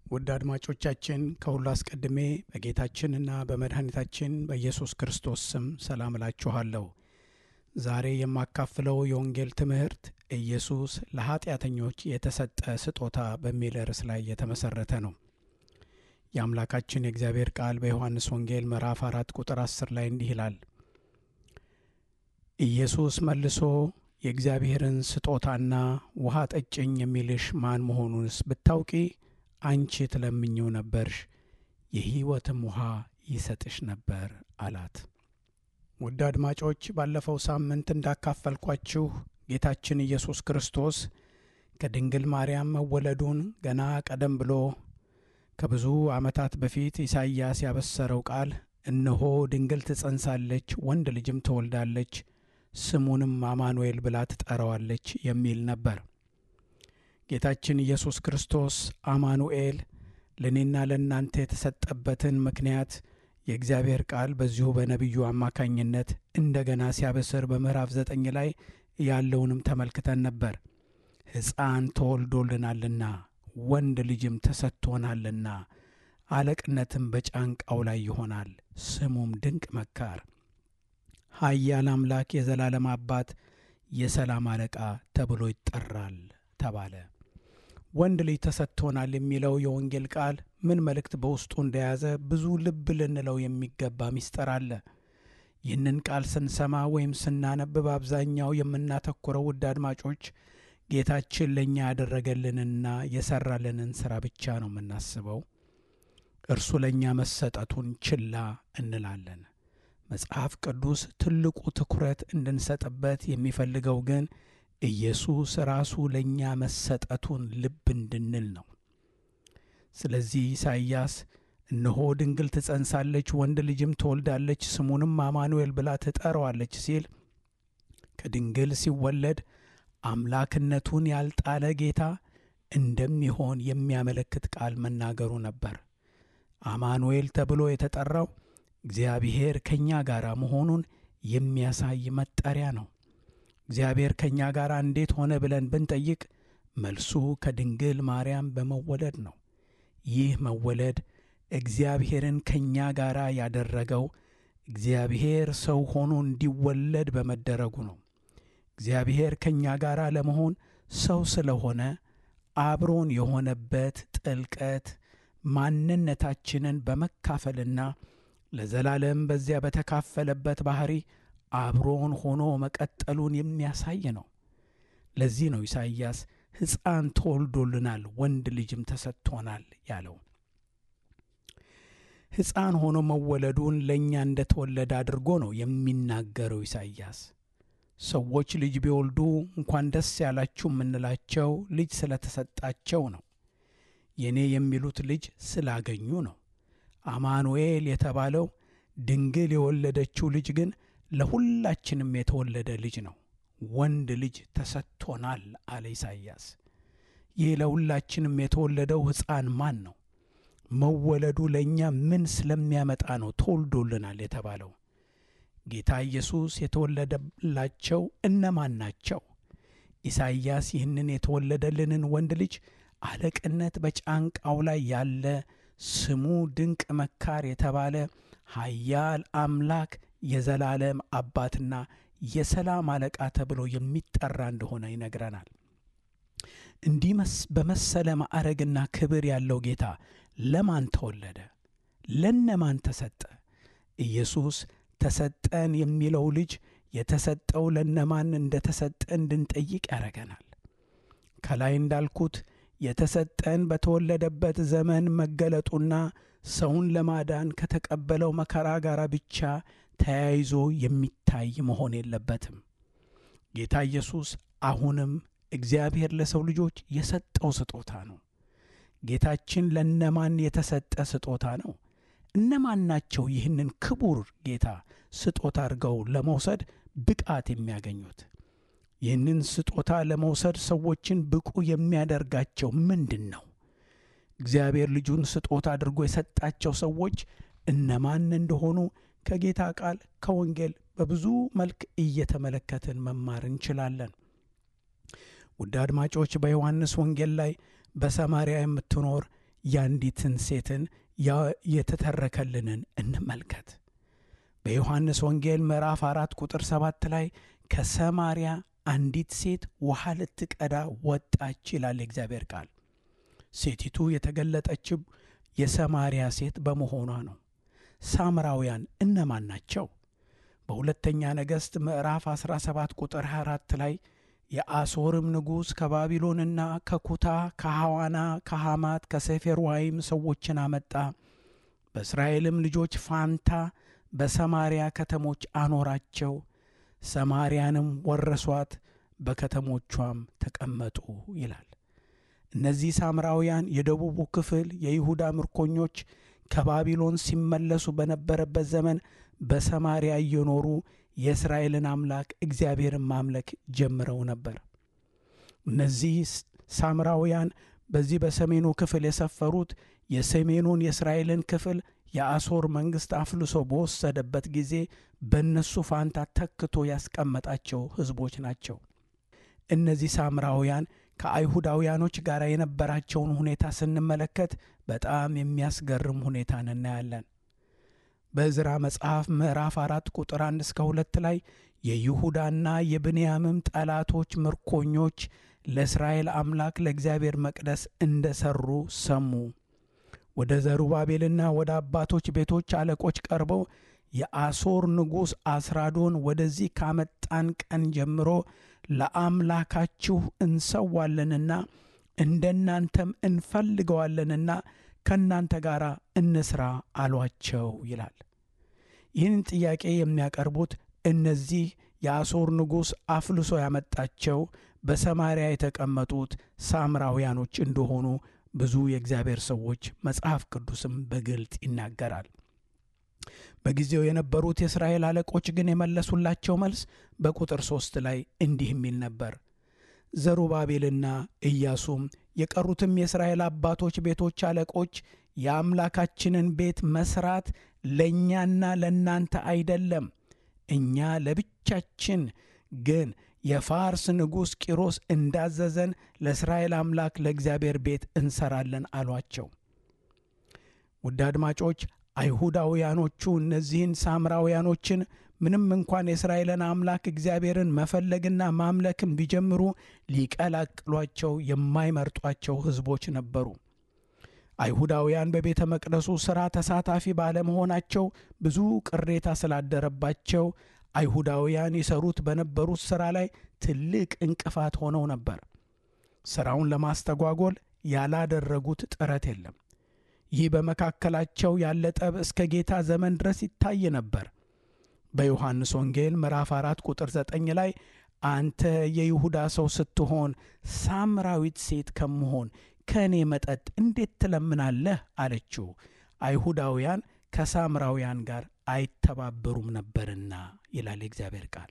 ውድ አድማጮቻችን ከሁሉ አስቀድሜ በጌታችንና በመድኃኒታችን በኢየሱስ ክርስቶስ ስም ሰላም እላችኋለሁ። ዛሬ የማካፍለው የወንጌል ትምህርት ኢየሱስ ለኀጢአተኞች የተሰጠ ስጦታ በሚል ርዕስ ላይ የተመሠረተ ነው። የአምላካችን የእግዚአብሔር ቃል በዮሐንስ ወንጌል ምዕራፍ አራት ቁጥር አስር ላይ እንዲህ ይላል። ኢየሱስ መልሶ የእግዚአብሔርን ስጦታና ውሃ ጠጭኝ የሚልሽ ማን መሆኑንስ ብታውቂ አንቺ ትለምኚው ነበርሽ፣ የሕይወትም ውሃ ይሰጥሽ ነበር አላት። ውድ አድማጮች ባለፈው ሳምንት እንዳካፈልኳችሁ ጌታችን ኢየሱስ ክርስቶስ ከድንግል ማርያም መወለዱን ገና ቀደም ብሎ ከብዙ ዓመታት በፊት ኢሳይያስ ያበሰረው ቃል እነሆ ድንግል ትጸንሳለች፣ ወንድ ልጅም ትወልዳለች፣ ስሙንም አማኑኤል ብላ ትጠራዋለች የሚል ነበር። ጌታችን ኢየሱስ ክርስቶስ አማኑኤል ለእኔና ለእናንተ የተሰጠበትን ምክንያት የእግዚአብሔር ቃል በዚሁ በነቢዩ አማካኝነት እንደገና ሲያበስር በምዕራፍ ዘጠኝ ላይ ያለውንም ተመልክተን ነበር። ሕፃን ተወልዶልናልና ወንድ ልጅም ተሰጥቶናልና አለቅነትም በጫንቃው ላይ ይሆናል፣ ስሙም ድንቅ መካር፣ ኃያል አምላክ፣ የዘላለም አባት፣ የሰላም አለቃ ተብሎ ይጠራል ተባለ። ወንድ ልጅ ተሰጥቶናል የሚለው የወንጌል ቃል ምን መልእክት በውስጡ እንደያዘ ብዙ ልብ ልንለው የሚገባ ምስጢር አለ። ይህንን ቃል ስንሰማ ወይም ስናነብ በአብዛኛው የምናተኩረው ውድ አድማጮች ጌታችን ለእኛ ያደረገልንና የሠራልንን ሥራ ብቻ ነው የምናስበው። እርሱ ለእኛ መሰጠቱን ችላ እንላለን። መጽሐፍ ቅዱስ ትልቁ ትኩረት እንድንሰጥበት የሚፈልገው ግን ኢየሱስ ራሱ ለእኛ መሰጠቱን ልብ እንድንል ነው። ስለዚህ ኢሳይያስ እነሆ ድንግል ትጸንሳለች፣ ወንድ ልጅም ትወልዳለች፣ ስሙንም አማኑኤል ብላ ትጠራዋለች ሲል ከድንግል ሲወለድ አምላክነቱን ያልጣለ ጌታ እንደሚሆን የሚያመለክት ቃል መናገሩ ነበር። አማኑኤል ተብሎ የተጠራው እግዚአብሔር ከእኛ ጋር መሆኑን የሚያሳይ መጠሪያ ነው። እግዚአብሔር ከእኛ ጋር እንዴት ሆነ ብለን ብንጠይቅ መልሱ ከድንግል ማርያም በመወለድ ነው። ይህ መወለድ እግዚአብሔርን ከእኛ ጋር ያደረገው እግዚአብሔር ሰው ሆኖ እንዲወለድ በመደረጉ ነው። እግዚአብሔር ከእኛ ጋር ለመሆን ሰው ስለሆነ አብሮን የሆነበት ጥልቀት ማንነታችንን በመካፈልና ለዘላለም በዚያ በተካፈለበት ባሕሪ አብሮን ሆኖ መቀጠሉን የሚያሳይ ነው። ለዚህ ነው ኢሳይያስ ሕፃን ተወልዶልናል፣ ወንድ ልጅም ተሰጥቶናል ያለው። ሕፃን ሆኖ መወለዱን ለእኛ እንደተወለደ አድርጎ ነው የሚናገረው ኢሳይያስ። ሰዎች ልጅ ቢወልዱ እንኳን ደስ ያላችሁ የምንላቸው ልጅ ስለተሰጣቸው ነው። የእኔ የሚሉት ልጅ ስላገኙ ነው። አማኑኤል የተባለው ድንግል የወለደችው ልጅ ግን ለሁላችንም የተወለደ ልጅ ነው። ወንድ ልጅ ተሰጥቶናል አለ ኢሳይያስ። ይህ ለሁላችንም የተወለደው ሕፃን ማን ነው? መወለዱ ለእኛ ምን ስለሚያመጣ ነው ተወልዶልናል የተባለው? ጌታ ኢየሱስ የተወለደላቸው እነማን ናቸው? ኢሳይያስ ይህንን የተወለደልንን ወንድ ልጅ አለቅነት በጫንቃው ላይ ያለ ስሙ ድንቅ መካር የተባለ ኃያል አምላክ የዘላለም አባትና የሰላም አለቃ ተብሎ የሚጠራ እንደሆነ ይነግረናል። እንዲህ በመሰለ ማዕረግና ክብር ያለው ጌታ ለማን ተወለደ? ለነማን ተሰጠ? ኢየሱስ ተሰጠን የሚለው ልጅ የተሰጠው ለነማን እንደተሰጠ እንድንጠይቅ ያደረገናል። ከላይ እንዳልኩት የተሰጠን በተወለደበት ዘመን መገለጡና ሰውን ለማዳን ከተቀበለው መከራ ጋር ብቻ ተያይዞ የሚታይ መሆን የለበትም። ጌታ ኢየሱስ አሁንም እግዚአብሔር ለሰው ልጆች የሰጠው ስጦታ ነው። ጌታችን ለነማን የተሰጠ ስጦታ ነው? እነማን ናቸው ይህንን ክቡር ጌታ ስጦታ አድርገው ለመውሰድ ብቃት የሚያገኙት? ይህንን ስጦታ ለመውሰድ ሰዎችን ብቁ የሚያደርጋቸው ምንድን ነው? እግዚአብሔር ልጁን ስጦታ አድርጎ የሰጣቸው ሰዎች እነማን እንደሆኑ ከጌታ ቃል ከወንጌል በብዙ መልክ እየተመለከትን መማር እንችላለን። ውድ አድማጮች በዮሐንስ ወንጌል ላይ በሰማርያ የምትኖር የአንዲትን ሴትን የተተረከልንን እንመልከት። በዮሐንስ ወንጌል ምዕራፍ አራት ቁጥር ሰባት ላይ ከሰማርያ አንዲት ሴት ውሃ ልትቀዳ ወጣች ይላል የእግዚአብሔር ቃል። ሴቲቱ የተገለጠችው የሰማርያ ሴት በመሆኗ ነው። ሳምራውያን እነማን ናቸው? በሁለተኛ ነገሥት ምዕራፍ 17 ቁጥር 24 ላይ የአሦርም ንጉሥ ከባቢሎንና ከኩታ ከሐዋና ከሐማት ከሴፌርዋይም ሰዎችን አመጣ፣ በእስራኤልም ልጆች ፋንታ በሰማርያ ከተሞች አኖራቸው፣ ሰማርያንም ወረሷት፣ በከተሞቿም ተቀመጡ ይላል። እነዚህ ሳምራውያን የደቡቡ ክፍል የይሁዳ ምርኮኞች ከባቢሎን ሲመለሱ በነበረበት ዘመን በሰማርያ እየኖሩ የእስራኤልን አምላክ እግዚአብሔርን ማምለክ ጀምረው ነበር። እነዚህ ሳምራውያን በዚህ በሰሜኑ ክፍል የሰፈሩት የሰሜኑን የእስራኤልን ክፍል የአሦር መንግሥት አፍልሶ በወሰደበት ጊዜ በእነሱ ፋንታ ተክቶ ያስቀመጣቸው ሕዝቦች ናቸው። እነዚህ ሳምራውያን ከአይሁዳውያኖች ጋር የነበራቸውን ሁኔታ ስንመለከት በጣም የሚያስገርም ሁኔታን እናያለን። በዕዝራ መጽሐፍ ምዕራፍ አራት ቁጥር አንድ እስከ ሁለት ላይ የይሁዳና የብንያምም ጠላቶች ምርኮኞች ለእስራኤል አምላክ ለእግዚአብሔር መቅደስ እንደ ሠሩ ሰሙ። ወደ ዘሩባቤልና ወደ አባቶች ቤቶች አለቆች ቀርበው የአሦር ንጉሥ አስራዶን ወደዚህ ካመጣን ቀን ጀምሮ ለአምላካችሁ እንሰዋለንና እንደናንተም እንፈልገዋለንና ከእናንተ ጋር እንስራ አሏቸው ይላል። ይህን ጥያቄ የሚያቀርቡት እነዚህ የአሦር ንጉሥ አፍልሶ ያመጣቸው በሰማርያ የተቀመጡት ሳምራውያኖች እንደሆኑ ብዙ የእግዚአብሔር ሰዎች መጽሐፍ ቅዱስም በግልጥ ይናገራል። በጊዜው የነበሩት የእስራኤል አለቆች ግን የመለሱላቸው መልስ በቁጥር ሦስት ላይ እንዲህ የሚል ነበር። ዘሩባቤልና ኢያሱም የቀሩትም የእስራኤል አባቶች ቤቶች አለቆች የአምላካችንን ቤት መስራት ለእኛና ለእናንተ አይደለም፣ እኛ ለብቻችን ግን የፋርስ ንጉሥ ቂሮስ እንዳዘዘን ለእስራኤል አምላክ ለእግዚአብሔር ቤት እንሰራለን አሏቸው። ውድ አድማጮች አይሁዳውያኖቹ እነዚህን ሳምራውያኖችን ምንም እንኳን የእስራኤልን አምላክ እግዚአብሔርን መፈለግና ማምለክን ቢጀምሩ ሊቀላቅሏቸው የማይመርጧቸው ሕዝቦች ነበሩ። አይሁዳውያን በቤተ መቅደሱ ሥራ ተሳታፊ ባለመሆናቸው ብዙ ቅሬታ ስላደረባቸው አይሁዳውያን ይሰሩት በነበሩት ሥራ ላይ ትልቅ እንቅፋት ሆነው ነበር። ሥራውን ለማስተጓጎል ያላደረጉት ጥረት የለም። ይህ በመካከላቸው ያለ ጠብ እስከ ጌታ ዘመን ድረስ ይታይ ነበር። በዮሐንስ ወንጌል ምዕራፍ አራት ቁጥር ዘጠኝ ላይ አንተ የይሁዳ ሰው ስትሆን ሳምራዊት ሴት ከመሆን ከእኔ መጠጥ እንዴት ትለምናለህ? አለችው። አይሁዳውያን ከሳምራውያን ጋር አይተባበሩም ነበርና ይላል የእግዚአብሔር ቃል።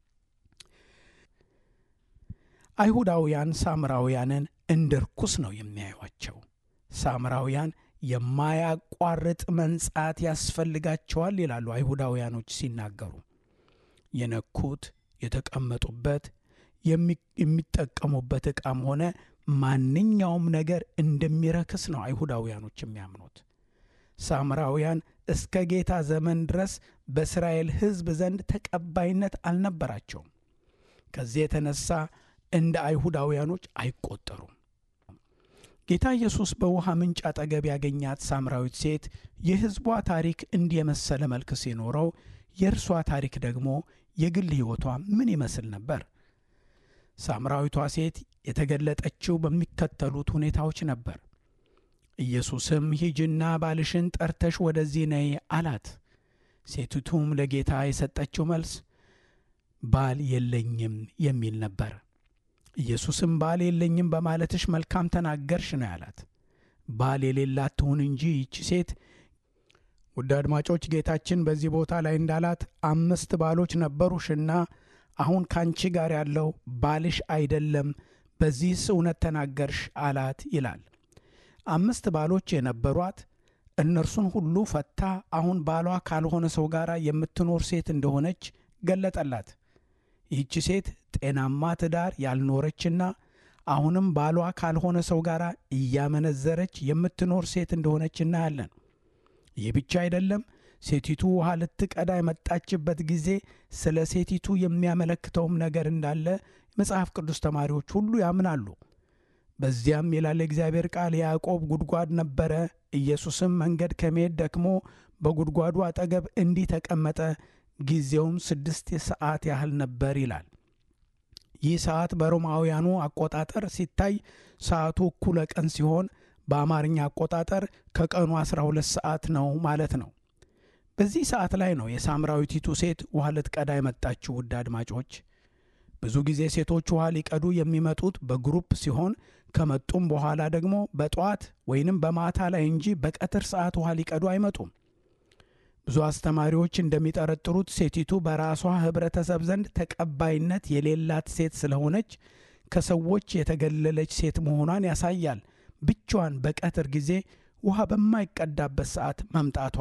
አይሁዳውያን ሳምራውያንን እንደ ርኩስ ነው የሚያዩቸው። ሳምራውያን የማያቋርጥ መንጻት ያስፈልጋቸዋል ይላሉ አይሁዳውያኖች ሲናገሩ። የነኩት የተቀመጡበት የሚጠቀሙበት ዕቃም ሆነ ማንኛውም ነገር እንደሚረክስ ነው አይሁዳውያኖች የሚያምኑት። ሳምራውያን እስከ ጌታ ዘመን ድረስ በእስራኤል ሕዝብ ዘንድ ተቀባይነት አልነበራቸውም። ከዚህ የተነሳ እንደ አይሁዳውያኖች አይቆጠሩም። ጌታ ኢየሱስ በውሃ ምንጭ አጠገብ ያገኛት ሳምራዊት ሴት የሕዝቧ ታሪክ እንዲህ የመሰለ መልክ ሲኖረው የእርሷ ታሪክ ደግሞ የግል ሕይወቷ ምን ይመስል ነበር? ሳምራዊቷ ሴት የተገለጠችው በሚከተሉት ሁኔታዎች ነበር። ኢየሱስም ሂጅና ባልሽን ጠርተሽ ወደዚህ ነይ አላት። ሴቲቱም ለጌታ የሰጠችው መልስ ባል የለኝም የሚል ነበር። ኢየሱስም ባል የለኝም በማለትሽ መልካም ተናገርሽ ነው ያላት። ባል የሌላት ትሁን እንጂ ይቺ ሴት ውድ አድማጮች፣ ጌታችን በዚህ ቦታ ላይ እንዳላት አምስት ባሎች ነበሩሽና አሁን ካንቺ ጋር ያለው ባልሽ አይደለም፣ በዚህስ እውነት ተናገርሽ አላት ይላል። አምስት ባሎች የነበሯት እነርሱን ሁሉ ፈታ አሁን ባሏ ካልሆነ ሰው ጋር የምትኖር ሴት እንደሆነች ገለጠላት። ይህች ሴት ጤናማ ትዳር ያልኖረችና አሁንም ባሏ ካልሆነ ሰው ጋር እያመነዘረች የምትኖር ሴት እንደሆነች እናያለን። ይህ ብቻ አይደለም። ሴቲቱ ውሃ ልትቀዳ የመጣችበት ጊዜ ስለ ሴቲቱ የሚያመለክተውም ነገር እንዳለ መጽሐፍ ቅዱስ ተማሪዎች ሁሉ ያምናሉ። በዚያም ይላል የእግዚአብሔር ቃል የያዕቆብ ጉድጓድ ነበረ። ኢየሱስም መንገድ ከመሄድ ደክሞ በጉድጓዱ አጠገብ እንዲህ ተቀመጠ። ጊዜውም ስድስት ሰዓት ያህል ነበር ይላል። ይህ ሰዓት በሮማውያኑ አቆጣጠር ሲታይ ሰዓቱ እኩለ ቀን ሲሆን በአማርኛ አቆጣጠር ከቀኑ 12 ሰዓት ነው ማለት ነው። በዚህ ሰዓት ላይ ነው የሳምራዊቲቱ ሴት ውሃ ልትቀዳ የመጣችው። ውድ አድማጮች፣ ብዙ ጊዜ ሴቶች ውሃ ሊቀዱ የሚመጡት በግሩፕ ሲሆን ከመጡም በኋላ ደግሞ በጠዋት ወይንም በማታ ላይ እንጂ በቀትር ሰዓት ውሃ ሊቀዱ አይመጡም። ብዙ አስተማሪዎች እንደሚጠረጥሩት ሴቲቱ በራሷ ሕብረተሰብ ዘንድ ተቀባይነት የሌላት ሴት ስለሆነች ከሰዎች የተገለለች ሴት መሆኗን ያሳያል። ብቻዋን በቀትር ጊዜ ውሃ በማይቀዳበት ሰዓት መምጣቷ።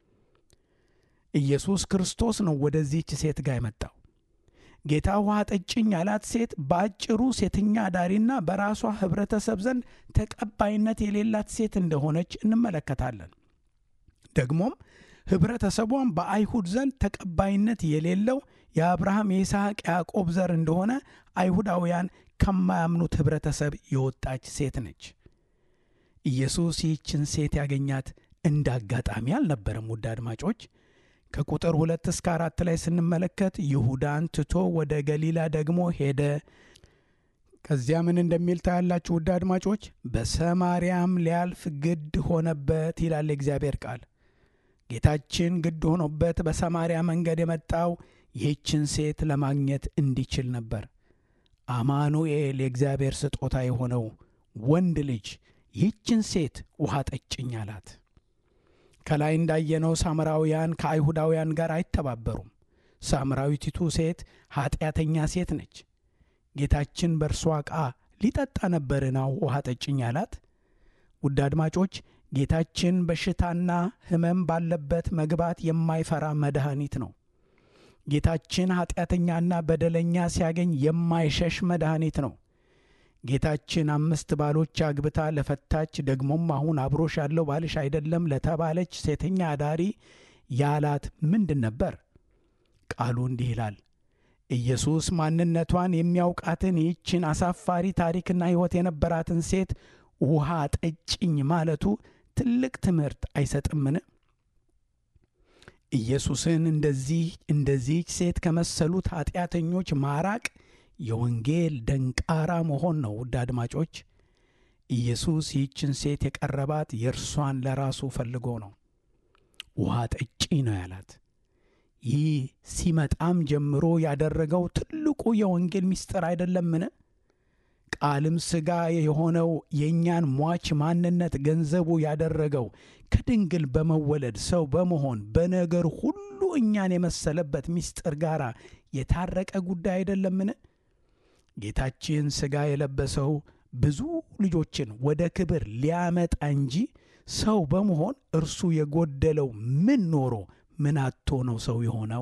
ኢየሱስ ክርስቶስ ነው ወደዚህች ሴት ጋር የመጣው። ጌታ ውሃ ጠጭኝ ያላት ሴት በአጭሩ ሴተኛ አዳሪና በራሷ ሕብረተሰብ ዘንድ ተቀባይነት የሌላት ሴት እንደሆነች እንመለከታለን። ደግሞም ኅብረተሰቧን በአይሁድ ዘንድ ተቀባይነት የሌለው የአብርሃም የይስሐቅ ያዕቆብ ዘር እንደሆነ አይሁዳውያን ከማያምኑት ኅብረተሰብ የወጣች ሴት ነች። ኢየሱስ ይህችን ሴት ያገኛት እንደ አጋጣሚ አልነበረም። ውድ አድማጮች ከቁጥር ሁለት እስከ አራት ላይ ስንመለከት ይሁዳን ትቶ ወደ ገሊላ ደግሞ ሄደ። ከዚያ ምን እንደሚል ታያላችሁ ውድ አድማጮች። በሰማርያም ሊያልፍ ግድ ሆነበት ይላል የእግዚአብሔር ቃል። ጌታችን ግድ ሆኖበት በሰማርያ መንገድ የመጣው ይህችን ሴት ለማግኘት እንዲችል ነበር። አማኑኤል የእግዚአብሔር ስጦታ የሆነው ወንድ ልጅ ይህችን ሴት ውሃ ጠጭኝ አላት። ከላይ እንዳየነው ሳምራውያን ከአይሁዳውያን ጋር አይተባበሩም። ሳምራዊቲቱ ሴት ኀጢአተኛ ሴት ነች። ጌታችን በእርሷ ዕቃ ሊጠጣ ነበርና ውሃ ጠጭኝ አላት። ውድ አድማጮች ጌታችን በሽታና ሕመም ባለበት መግባት የማይፈራ መድኃኒት ነው። ጌታችን ኀጢአተኛና በደለኛ ሲያገኝ የማይሸሽ መድኃኒት ነው። ጌታችን አምስት ባሎች አግብታ ለፈታች ደግሞም አሁን አብሮሽ ያለው ባልሽ አይደለም ለተባለች ሴተኛ አዳሪ ያላት ምንድን ነበር? ቃሉ እንዲህ ይላል። ኢየሱስ ማንነቷን የሚያውቃትን ይህችን አሳፋሪ ታሪክና ሕይወት የነበራትን ሴት ውሃ ጠጭኝ ማለቱ ትልቅ ትምህርት አይሰጥምን? ኢየሱስን እንደዚህ እንደዚህች ሴት ከመሰሉት ኀጢአተኞች ማራቅ የወንጌል ደንቃራ መሆን ነው። ውድ አድማጮች ኢየሱስ ይህችን ሴት የቀረባት የእርሷን ለራሱ ፈልጎ ነው። ውሃ ጠጪ ነው ያላት። ይህ ሲመጣም ጀምሮ ያደረገው ትልቁ የወንጌል ምስጢር አይደለምን? ቃልም ሥጋ የሆነው የእኛን ሟች ማንነት ገንዘቡ ያደረገው ከድንግል በመወለድ ሰው በመሆን በነገር ሁሉ እኛን የመሰለበት ምስጢር ጋር የታረቀ ጉዳይ አይደለምን? ጌታችን ሥጋ የለበሰው ብዙ ልጆችን ወደ ክብር ሊያመጣ እንጂ ሰው በመሆን እርሱ የጎደለው ምን ኖሮ ምን አጥቶ ነው ሰው የሆነው?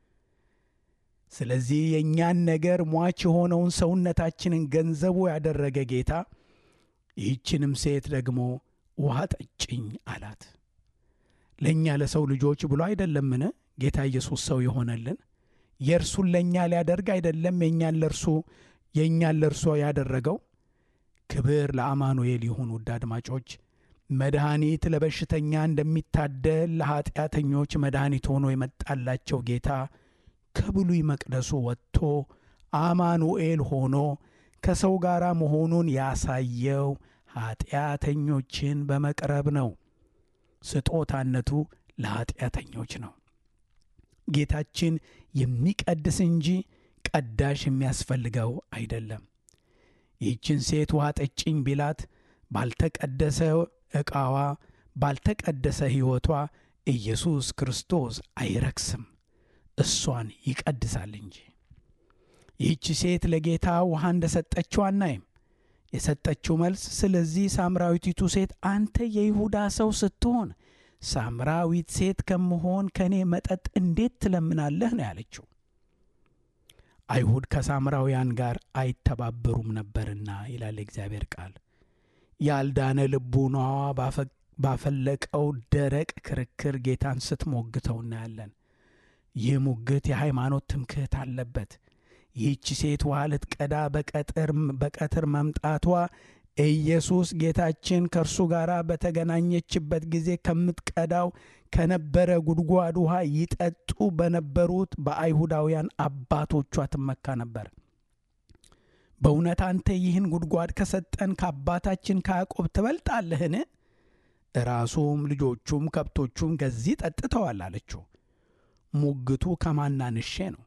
ስለዚህ የእኛን ነገር ሟች የሆነውን ሰውነታችንን ገንዘቡ ያደረገ ጌታ ይህችንም ሴት ደግሞ ውሃ ጠጭኝ አላት። ለእኛ ለሰው ልጆች ብሎ አይደለምን ጌታ ኢየሱስ ሰው የሆነልን? የእርሱን ለእኛ ሊያደርግ አይደለም የእኛን ለእርሱ የእኛን ለእርሱ ያደረገው። ክብር ለአማኑኤል ይሁን። ውድ አድማጮች መድኃኒት ለበሽተኛ እንደሚታደል ለኀጢአተኞች መድኃኒት ሆኖ የመጣላቸው ጌታ ከብሉይ መቅደሱ ወጥቶ አማኑኤል ሆኖ ከሰው ጋር መሆኑን ያሳየው ኀጢአተኞችን በመቅረብ ነው። ስጦታነቱ ለኀጢአተኞች ነው። ጌታችን የሚቀድስ እንጂ ቀዳሽ የሚያስፈልገው አይደለም። ይህችን ሴት ውሃ ጠጭኝ ቢላት ባልተቀደሰ ዕቃዋ፣ ባልተቀደሰ ሕይወቷ ኢየሱስ ክርስቶስ አይረክስም፣ እሷን ይቀድሳል እንጂ። ይህች ሴት ለጌታ ውሃ እንደ ሰጠችው አናይም። የሰጠችው መልስ ስለዚህ ሳምራዊቲቱ ሴት አንተ የይሁዳ ሰው ስትሆን ሳምራዊት ሴት ከምሆን ከእኔ መጠጥ እንዴት ትለምናለህ ነው ያለችው። አይሁድ ከሳምራውያን ጋር አይተባበሩም ነበርና ይላል የእግዚአብሔር ቃል። ያልዳነ ልቡናዋ ባፈለቀው ደረቅ ክርክር ጌታን ስትሞግተው እናያለን። ይህ ሙግት የሃይማኖት ትምክህት አለበት። ይህች ሴት ውሃ ልትቀዳ በቀትር መምጣቷ ኢየሱስ ጌታችን ከእርሱ ጋር በተገናኘችበት ጊዜ ከምትቀዳው ከነበረ ጉድጓድ ውሃ ይጠጡ በነበሩት በአይሁዳውያን አባቶቿ ትመካ ነበር። በእውነት አንተ ይህን ጉድጓድ ከሰጠን ከአባታችን ከያዕቆብ ትበልጣለህን? ራሱም ልጆቹም ከብቶቹም ከዚህ ጠጥተዋል አለችው። ሙግቱ ከማናንሼ ነው።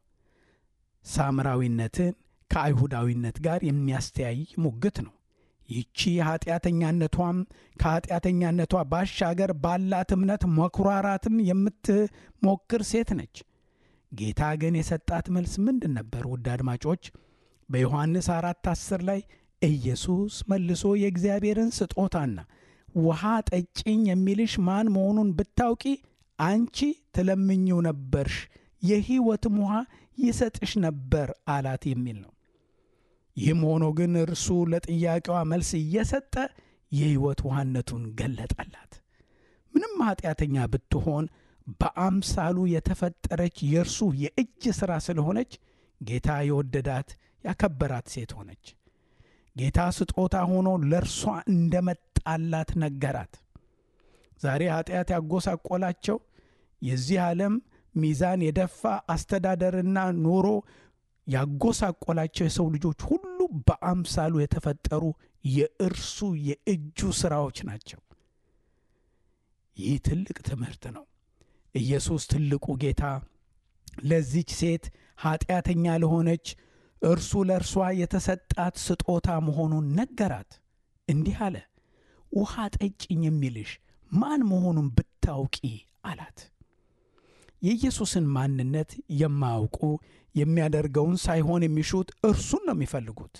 ሳምራዊነትን ከአይሁዳዊነት ጋር የሚያስተያይ ሙግት ነው። ይቺ ኃጢአተኛነቷም ከኃጢአተኛነቷ ባሻገር ባላት እምነት መኩራራትም የምትሞክር ሴት ነች። ጌታ ግን የሰጣት መልስ ምንድን ነበር? ውድ አድማጮች በዮሐንስ አራት አስር ላይ ኢየሱስ መልሶ የእግዚአብሔርን ስጦታና ውሃ ጠጭኝ የሚልሽ ማን መሆኑን ብታውቂ አንቺ ትለምኝው ነበርሽ፣ የሕይወትም ውሃ ይሰጥሽ ነበር አላት የሚል ነው። ይህም ሆኖ ግን እርሱ ለጥያቄዋ መልስ እየሰጠ የሕይወት ውሃነቱን ገለጠላት። ምንም ኃጢአተኛ ብትሆን በአምሳሉ የተፈጠረች የእርሱ የእጅ ሥራ ስለሆነች ጌታ የወደዳት ያከበራት ሴት ሆነች። ጌታ ስጦታ ሆኖ ለእርሷ እንደመጣላት ነገራት። ዛሬ ኃጢአት ያጎሳቆላቸው የዚህ ዓለም ሚዛን የደፋ አስተዳደርና ኑሮ ያጎሳቆላቸው የሰው ልጆች ሁሉ በአምሳሉ የተፈጠሩ የእርሱ የእጁ ሥራዎች ናቸው። ይህ ትልቅ ትምህርት ነው። ኢየሱስ ትልቁ ጌታ ለዚች ሴት ኃጢአተኛ ለሆነች እርሱ ለእርሷ የተሰጣት ስጦታ መሆኑን ነገራት። እንዲህ አለ፣ ውሃ ጠጭኝ የሚልሽ ማን መሆኑን ብታውቂ አላት። የኢየሱስን ማንነት የማያውቁ የሚያደርገውን ሳይሆን የሚሹት እርሱን ነው የሚፈልጉት።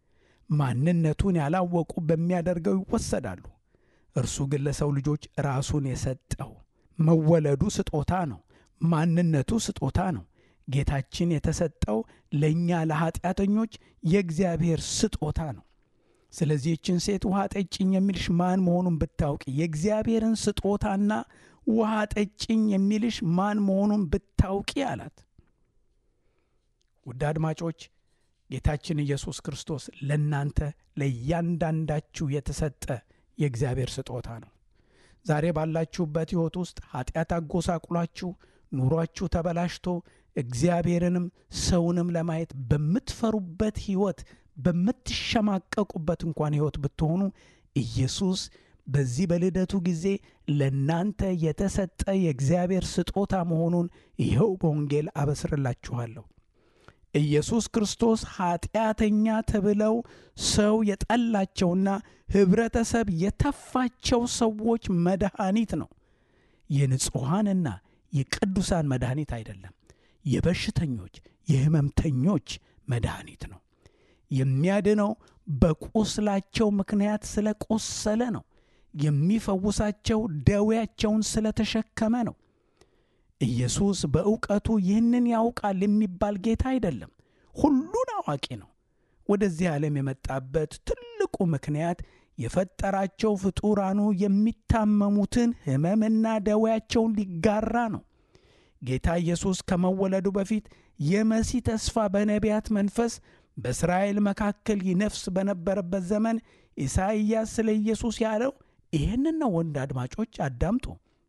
ማንነቱን ያላወቁ በሚያደርገው ይወሰዳሉ። እርሱ ግን ለሰው ልጆች ራሱን የሰጠው መወለዱ ስጦታ ነው። ማንነቱ ስጦታ ነው። ጌታችን የተሰጠው ለእኛ ለኀጢአተኞች የእግዚአብሔር ስጦታ ነው። ስለዚህ ይችን ሴት ውሃ ጠጭኝ የሚልሽ ማን መሆኑን ብታውቂ የእግዚአብሔርን ስጦታና ውሃ ጠጭኝ የሚልሽ ማን መሆኑን ብታውቂ አላት። ውድ አድማጮች ጌታችን ኢየሱስ ክርስቶስ ለእናንተ ለእያንዳንዳችሁ የተሰጠ የእግዚአብሔር ስጦታ ነው። ዛሬ ባላችሁበት ሕይወት ውስጥ ኀጢአት አጎሳቁሏችሁ ኑሯችሁ ተበላሽቶ እግዚአብሔርንም ሰውንም ለማየት በምትፈሩበት ሕይወት በምትሸማቀቁበት እንኳን ሕይወት ብትሆኑ ኢየሱስ በዚህ በልደቱ ጊዜ ለእናንተ የተሰጠ የእግዚአብሔር ስጦታ መሆኑን ይኸው በወንጌል አበስርላችኋለሁ። ኢየሱስ ክርስቶስ ኀጢአተኛ ተብለው ሰው የጠላቸውና ኅብረተሰብ የተፋቸው ሰዎች መድኃኒት ነው። የንጹሐንና የቅዱሳን መድኃኒት አይደለም። የበሽተኞች የሕመምተኞች መድኃኒት ነው። የሚያድነው በቁስላቸው ምክንያት ስለ ቆሰለ ነው። የሚፈውሳቸው ደዌያቸውን ስለተሸከመ ነው። ኢየሱስ በእውቀቱ ይህንን ያውቃል የሚባል ጌታ አይደለም። ሁሉን አዋቂ ነው። ወደዚህ ዓለም የመጣበት ትልቁ ምክንያት የፈጠራቸው ፍጡራኑ የሚታመሙትን ሕመምና ደዌያቸውን ሊጋራ ነው። ጌታ ኢየሱስ ከመወለዱ በፊት የመሲህ ተስፋ በነቢያት መንፈስ በእስራኤል መካከል ይነፍስ በነበረበት ዘመን ኢሳይያስ ስለ ኢየሱስ ያለው ይህንን ነው። ወንድ አድማጮች አዳምጡ።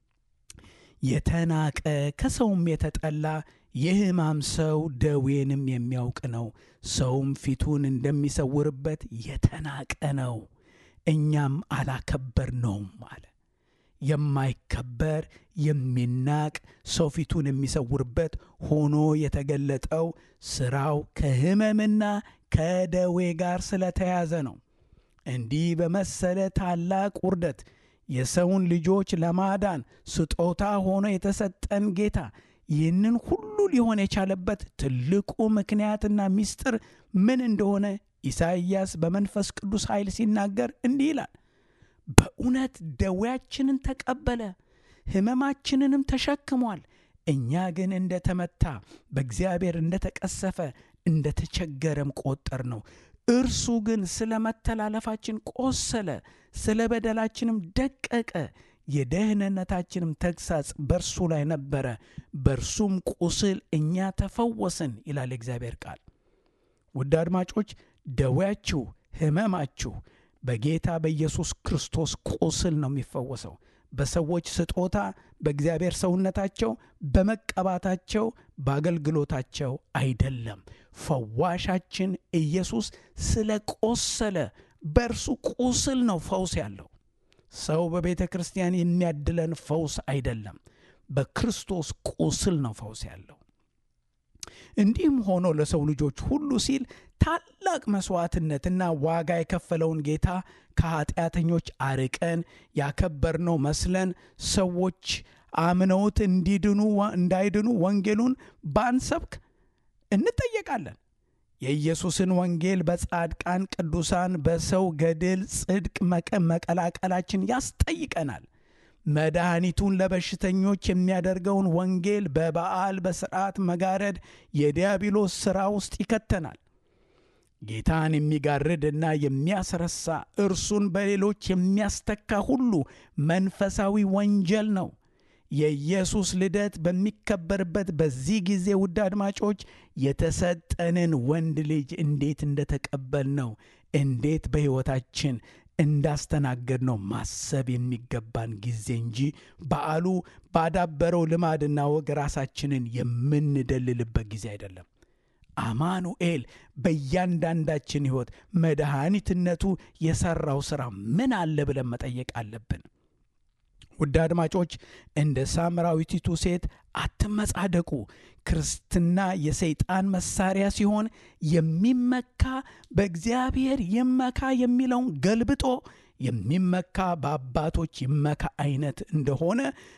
የተናቀ ከሰውም የተጠላ የሕማም ሰው ደዌንም የሚያውቅ ነው። ሰውም ፊቱን እንደሚሰውርበት የተናቀ ነው፣ እኛም አላከበር ነውም አለ። የማይከበር የሚናቅ ሰው ፊቱን የሚሰውርበት ሆኖ የተገለጠው ሥራው ከሕመምና ከደዌ ጋር ስለተያዘ ነው። እንዲህ በመሰለ ታላቅ ውርደት የሰውን ልጆች ለማዳን ስጦታ ሆኖ የተሰጠን ጌታ ይህንን ሁሉ ሊሆን የቻለበት ትልቁ ምክንያትና ምስጢር ምን እንደሆነ ኢሳይያስ በመንፈስ ቅዱስ ኃይል ሲናገር እንዲህ ይላል። በእውነት ደዌያችንን ተቀበለ፣ ሕመማችንንም ተሸክሟል። እኛ ግን እንደ ተመታ በእግዚአብሔር እንደ ተቀሰፈ እንደ ተቸገረም ቆጠር ነው። እርሱ ግን ስለ መተላለፋችን ቆሰለ፣ ስለ በደላችንም ደቀቀ። የደህንነታችንም ተግሳጽ በእርሱ ላይ ነበረ፣ በእርሱም ቁስል እኛ ተፈወስን ይላል የእግዚአብሔር ቃል። ውድ አድማጮች ደዌያችሁ፣ ሕመማችሁ በጌታ በኢየሱስ ክርስቶስ ቁስል ነው የሚፈወሰው። በሰዎች ስጦታ፣ በእግዚአብሔር ሰውነታቸው፣ በመቀባታቸው፣ በአገልግሎታቸው አይደለም። ፈዋሻችን ኢየሱስ ስለ ቆሰለ በእርሱ ቁስል ነው ፈውስ ያለው። ሰው በቤተ ክርስቲያን የሚያድለን ፈውስ አይደለም፣ በክርስቶስ ቁስል ነው ፈውስ ያለው። እንዲህም ሆኖ ለሰው ልጆች ሁሉ ሲል ታላቅ መሥዋዕትነትና ዋጋ የከፈለውን ጌታ ከኀጢአተኞች አርቀን ያከበርነው መስለን ሰዎች አምነውት እንዲድኑ እንዳይድኑ ወንጌሉን ባንሰብክ እንጠየቃለን። የኢየሱስን ወንጌል በጻድቃን ቅዱሳን በሰው ገድል ጽድቅ መቀላቀላችን ያስጠይቀናል። መድኃኒቱን ለበሽተኞች የሚያደርገውን ወንጌል በበዓል በሥርዓት መጋረድ የዲያብሎስ ሥራ ውስጥ ይከተናል። ጌታን የሚጋርድና የሚያስረሳ እርሱን በሌሎች የሚያስተካ ሁሉ መንፈሳዊ ወንጀል ነው። የኢየሱስ ልደት በሚከበርበት በዚህ ጊዜ ውድ አድማጮች የተሰጠንን ወንድ ልጅ እንዴት እንደተቀበልነው እንዴት በሕይወታችን እንዳስተናገድ ነው ማሰብ የሚገባን ጊዜ እንጂ በዓሉ ባዳበረው ልማድና ወግ ራሳችንን የምንደልልበት ጊዜ አይደለም። አማኑኤል በእያንዳንዳችን ሕይወት መድኃኒትነቱ የሠራው ሥራ ምን አለ ብለን መጠየቅ አለብን። ውድ አድማጮች እንደ ሳምራዊቲቱ ሴት አትመጻደቁ። ክርስትና የሰይጣን መሳሪያ ሲሆን የሚመካ በእግዚአብሔር ይመካ የሚለውን ገልብጦ የሚመካ በአባቶች ይመካ አይነት እንደሆነ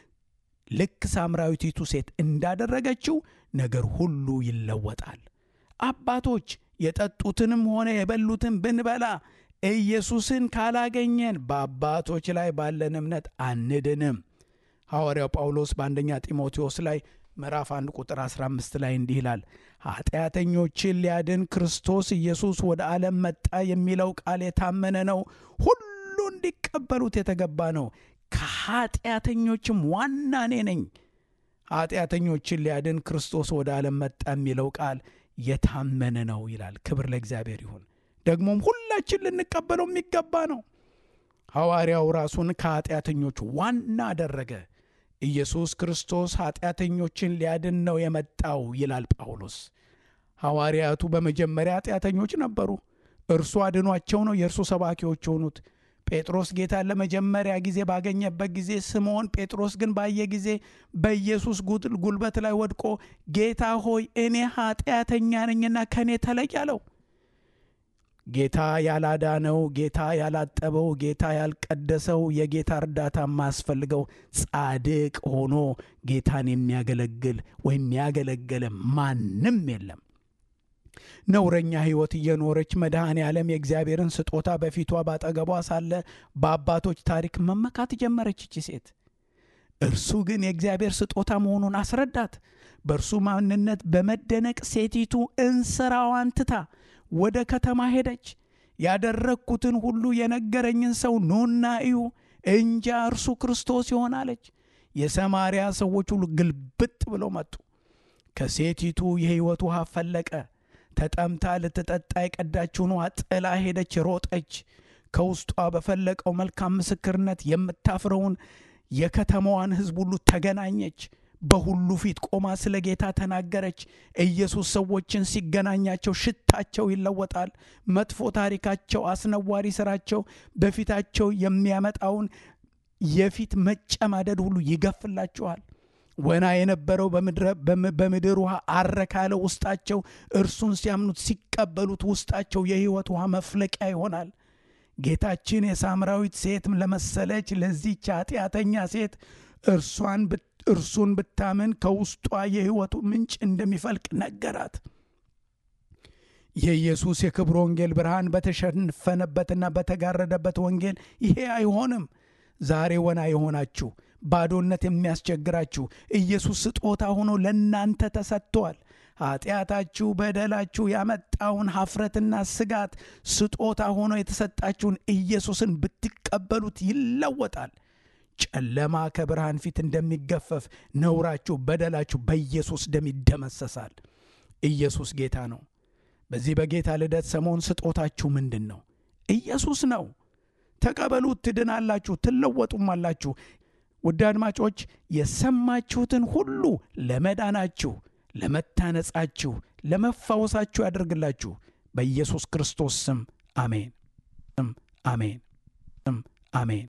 ልክ ሳምራዊቲቱ ሴት እንዳደረገችው ነገር ሁሉ ይለወጣል። አባቶች የጠጡትንም ሆነ የበሉትን ብንበላ ኢየሱስን ካላገኘን በአባቶች ላይ ባለን እምነት አንድንም። ሐዋርያው ጳውሎስ በአንደኛ ጢሞቴዎስ ላይ ምዕራፍ 1 ቁጥር 15 ላይ እንዲህ ይላል፣ ኃጢአተኞችን ሊያድን ክርስቶስ ኢየሱስ ወደ ዓለም መጣ የሚለው ቃል የታመነ ነው፣ ሁሉ እንዲቀበሉት የተገባ ነው። ከኃጢአተኞችም ዋና እኔ ነኝ። ኃጢአተኞችን ሊያድን ክርስቶስ ወደ ዓለም መጣ የሚለው ቃል የታመነ ነው ይላል። ክብር ለእግዚአብሔር ይሁን። ደግሞም ሁላችን ልንቀበለው የሚገባ ነው። ሐዋርያው ራሱን ከኃጢአተኞች ዋና አደረገ። ኢየሱስ ክርስቶስ ኃጢአተኞችን ሊያድን ነው የመጣው ይላል ጳውሎስ። ሐዋርያቱ በመጀመሪያ ኃጢአተኞች ነበሩ። እርሱ አድኗቸው ነው የእርሱ ሰባኪዎች የሆኑት። ጴጥሮስ ጌታን ለመጀመሪያ ጊዜ ባገኘበት ጊዜ ስምዖን ጴጥሮስ ግን ባየ ጊዜ በኢየሱስ ጉልበት ላይ ወድቆ ጌታ ሆይ እኔ ኃጢአተኛ ነኝና ከእኔ ተለይ አለው። ጌታ ያላዳነው፣ ጌታ ያላጠበው፣ ጌታ ያልቀደሰው፣ የጌታ እርዳታ የማያስፈልገው ጻድቅ ሆኖ ጌታን የሚያገለግል ወይም ያገለገለ ማንም የለም። ነውረኛ ሕይወት እየኖረች መድኃኔ ዓለም የእግዚአብሔርን ስጦታ በፊቷ ባጠገቧ ሳለ በአባቶች ታሪክ መመካት ጀመረች ይቺ ሴት። እርሱ ግን የእግዚአብሔር ስጦታ መሆኑን አስረዳት። በእርሱ ማንነት በመደነቅ ሴቲቱ እንስራዋን ትታ ወደ ከተማ ሄደች። ያደረግኩትን ሁሉ የነገረኝን ሰው ኑና እዩ፣ እንጃ እርሱ ክርስቶስ ይሆናለች። የሰማርያ ሰዎች ሁሉ ግልብጥ ብለው መጡ። ከሴቲቱ የሕይወት ውሃ ፈለቀ። ተጠምታ ልትጠጣ የቀዳችውን ውሃ ጥላ ሄደች፣ ሮጠች። ከውስጧ በፈለቀው መልካም ምስክርነት የምታፍረውን የከተማዋን ሕዝብ ሁሉ ተገናኘች። በሁሉ ፊት ቆማ ስለ ጌታ ተናገረች። ኢየሱስ ሰዎችን ሲገናኛቸው ሽታቸው ይለወጣል። መጥፎ ታሪካቸው፣ አስነዋሪ ስራቸው በፊታቸው የሚያመጣውን የፊት መጨማደድ ሁሉ ይገፍላቸዋል። ወና የነበረው በምድር ውሃ አረካለ ውስጣቸው እርሱን ሲያምኑት ሲቀበሉት ውስጣቸው የሕይወት ውሃ መፍለቂያ ይሆናል። ጌታችን የሳምራዊት ሴት ለመሰለች ለዚች ኃጢአተኛ ሴት እርሷን እርሱን ብታምን ከውስጧ የሕይወቱ ምንጭ እንደሚፈልቅ ነገራት። የኢየሱስ የክብር ወንጌል ብርሃን በተሸፈነበትና በተጋረደበት ወንጌል ይሄ አይሆንም። ዛሬ ወና የሆናችሁ ባዶነት የሚያስቸግራችሁ ኢየሱስ ስጦታ ሆኖ ለእናንተ ተሰጥቷል። ኃጢአታችሁ፣ በደላችሁ ያመጣውን ሀፍረትና ስጋት ስጦታ ሆኖ የተሰጣችሁን ኢየሱስን ብትቀበሉት ይለወጣል። ጨለማ ከብርሃን ፊት እንደሚገፈፍ ነውራችሁ፣ በደላችሁ በኢየሱስ ደም ይደመሰሳል። ኢየሱስ ጌታ ነው። በዚህ በጌታ ልደት ሰሞን ስጦታችሁ ምንድን ነው? ኢየሱስ ነው። ተቀበሉት፣ ትድናላችሁ፣ ትለወጡም አላችሁ። ውድ አድማጮች የሰማችሁትን ሁሉ ለመዳናችሁ፣ ለመታነጻችሁ፣ ለመፋወሳችሁ ያደርግላችሁ። በኢየሱስ ክርስቶስ ስም አሜን፣ አሜን፣ አሜን።